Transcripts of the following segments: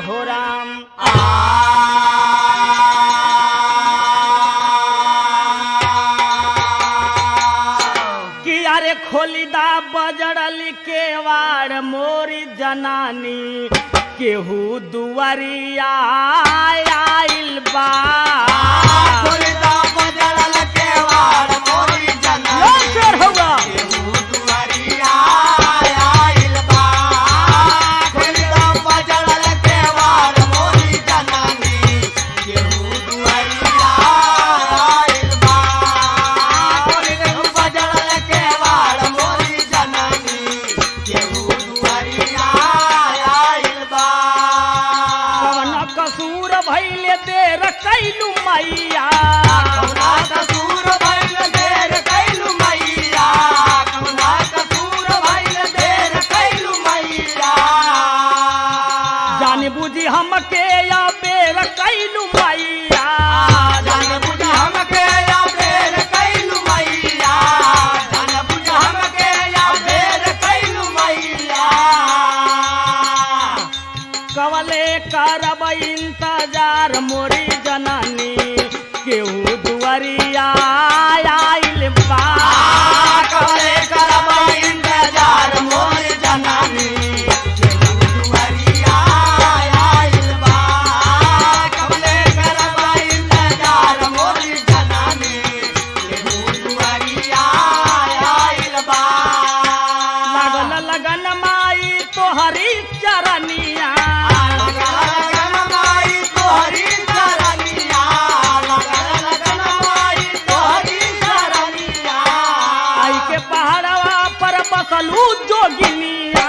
हो राम कि अरे खोलिदा बजड़ल के वाड़ मोरी जनानी केहू दुआरिया आइल बा यो शेर होगा कवन कसूर भैले देर कैलू मैया जान बुझी हमके या बेर कैलू मैया कवले करब इंतजार मोरी जननी केहू दुआरिया आइल बा लागल लगन माई तोहरी चरनिया आई के पहाड़वा पर बसलू जोगिनिया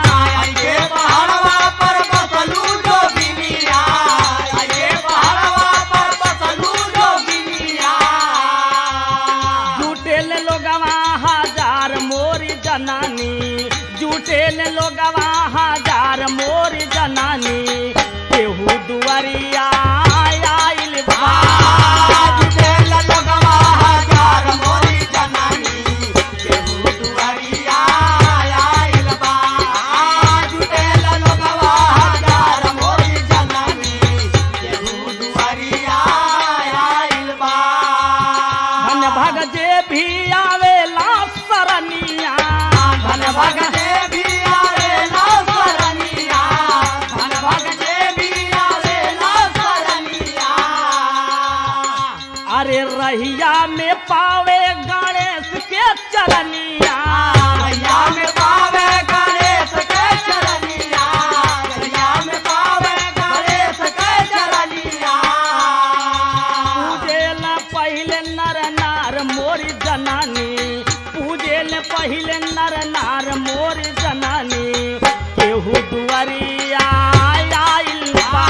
जुटेल लोगवा हजार मोरी जनानी जुटेल लोगवा हजार मोरी जनानी केहू दुआरिया आइल बा धन भग जे भी आवेला सरनिया धन भग अरे रहिया में पावे गणेश के चरनिया पूजेल पहिले नर नार मोरी जनानी पूजेल पहिले नर नार मोरी जनानी केहू दुआरिया आइल बा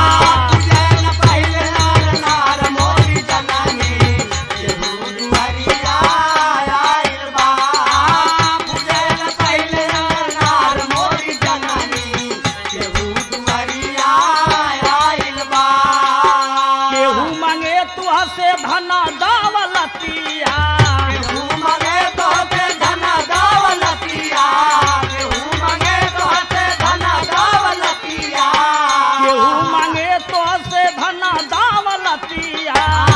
केहू मांगे तुह से धना दावलतिया केहू मांगे तुह से धना दावलतिया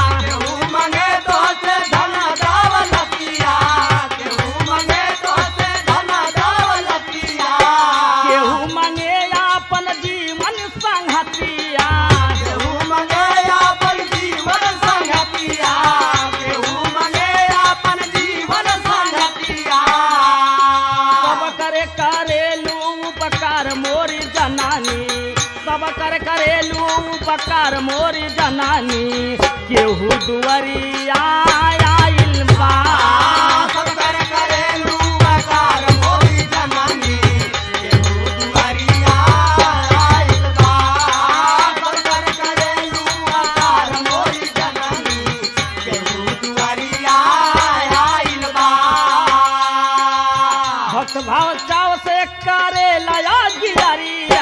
केहू मांगे अपन जीवन संगतिया सब करे करेलू उपकार मोरी जनानी सब कर करेलू उपकार मोरी जनानी केहू दुआरिया आइल बा भक्त भाव चाव से करे लया गिरिया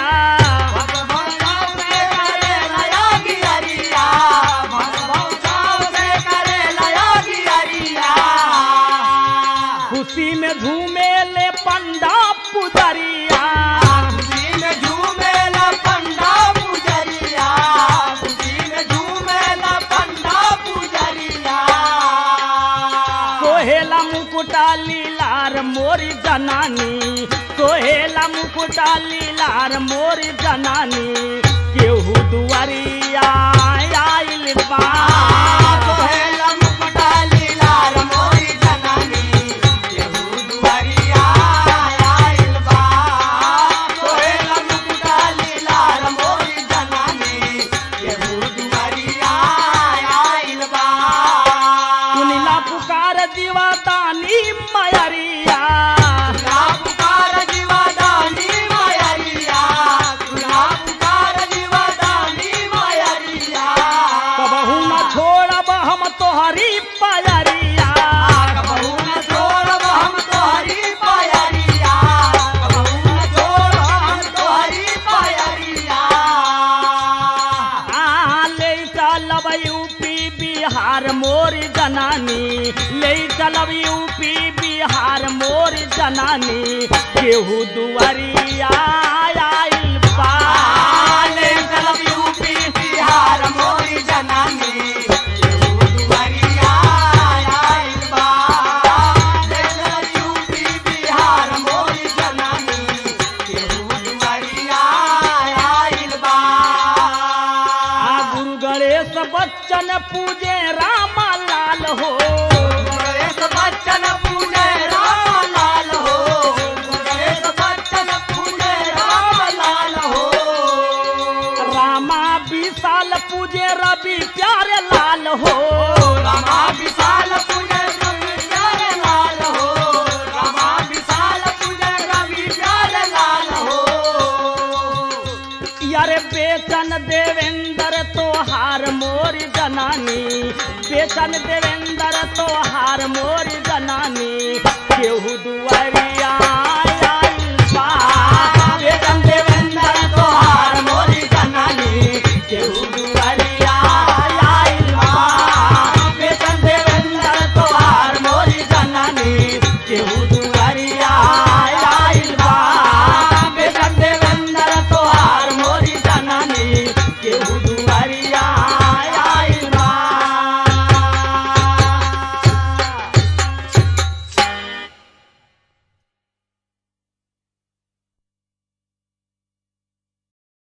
जनानी सोहेला मुकुटा लीलार मोर जनानी केहू दुआरिया आइल बा सोहेला मुकुटा लीलार मोरी जनानी केहू दुआरिया आइल बा सोहेला मुकुटा लीलार मोरी जनानी केहू दुआरिया आइल बा सुनिला पुकार दीवादानी मयरिया सुना पुकार जीवादानी मायरिया सुना पुकार जीवादानी मायरिया कबहू न छोड़ब हम तोहरी पयरिया कबहू न छोड़ब हम तोहरी पायरिया कबहू न छोड़ब हम तोहरी पायरिया आ, ले चलब यूपी बिहार मोर जनानी ले चलब यूपी बिहार मोर जनानी केहू दुआरिया आइल बा आले चलब यूपी बिहार मोरी जनानी केहू दुआरिया आइल बा ले चलब यूपी बिहार मोरी जनानी केहू दुआरिया आइल बा आ गुरु गणेश बच्चन पूजे राम लाल हो गणेश बच्चन पूजे राम लाल हो गणेश बच्चन पूजे राम लाल हो रामा विशाल पूजे रवि प्यारे लाल हो रामा विशाल पूजे रवि प्यारे लाल हो रामा विशाल पूजे रवि प्यारे लाल हो यारे बेचन देवेंद्र तोहार मोर जनानी बेचन देवेंद्र तोहार मोर जनानी केहू दुआ